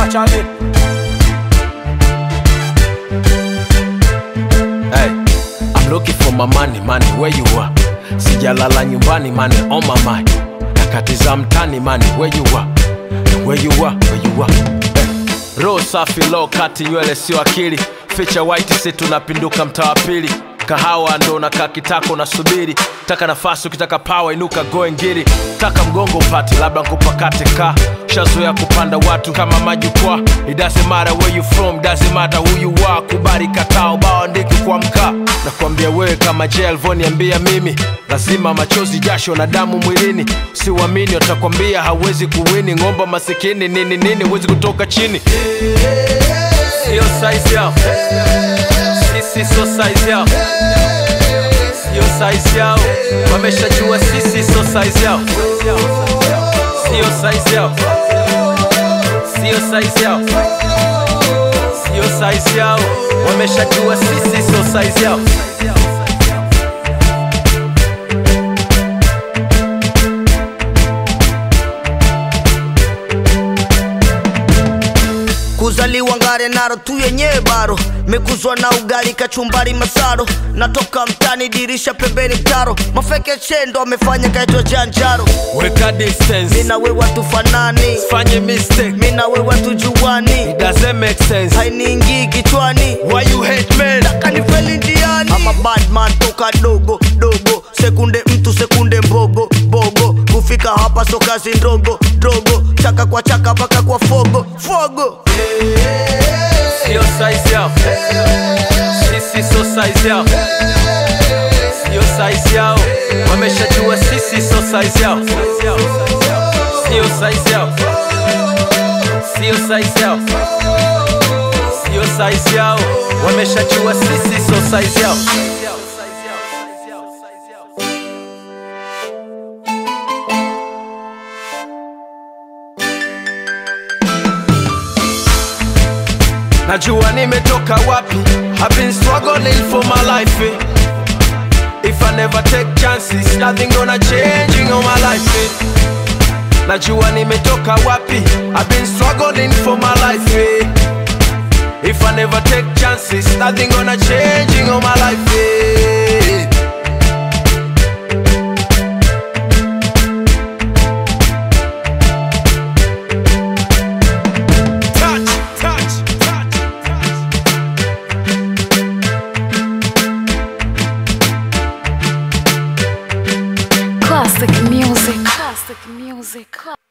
Charlie. Hey, I'm looking for my money, money, where you are? Sijalala nyumbani, money on my mind. Nakatiza mtani, money, where you are? Where you are, where you are? Hey. Roho safi, low kati, nywele sio akili. Ficha white, si tunapinduka mtaa wa pili. Kahawa ndo nakaa kitako nasubiri. Taka nafasi, ukitaka power inuka goe ngiri. Taka mgongo upate, labda nkupakate ka. Shazoea kupanda watu kama majukwaa. It doesn't matter where you from, doesn't matter who you are. Kubali kataa ubao andiki kwa mkaa. Nakwambia wewe kama je alivyoniambia mimi, lazima machozi, jasho na damu mwilini. Siwamini watakwambia hawezi kuwini. Ng'omba masikini nini nini, huwezi kutoka chini. Sio size yao, sisi sio size yao, sio size yao. Wameshajua sisi sio size yao, sio size yao, sio size yao, sio size yao. Wameshajua sisi sio size yao. kuzaliwa ngare naro tu yenyewe baro mekuzwa na ugali kachumbari masaro natoka mtani dirisha pembeni mtaro mafeke chendo amefanya kaitwa janjaro Weka distance, mina we watu fanani fanye mistake, mina we watu juani it doesn't make sense. hainiingii kichwani Why you hate men? kanifeli ndiani ama badman toka dogo dogo sekunde mtu sekunde mbogo bogo kufika hapa so kazi ndogo dogo chaka kwa chaka mpaka kwa fogo fogo Sio size yao, sisi sio size yao, sio size yao. Wameshajua sisi sio size yao, sio size yao, sio size yao, sio size yao. Wameshajua sisi sio size yao. Najua nimetoka wapi I've been struggling for my life eh. If I never take chances Nothing gonna change in all my life eh. Najua nimetoka wapi I've been struggling for my life eh. If I never take chances Nothing gonna change in all my life eh. Touch, touch, touch, touch. Classic music. Classic music.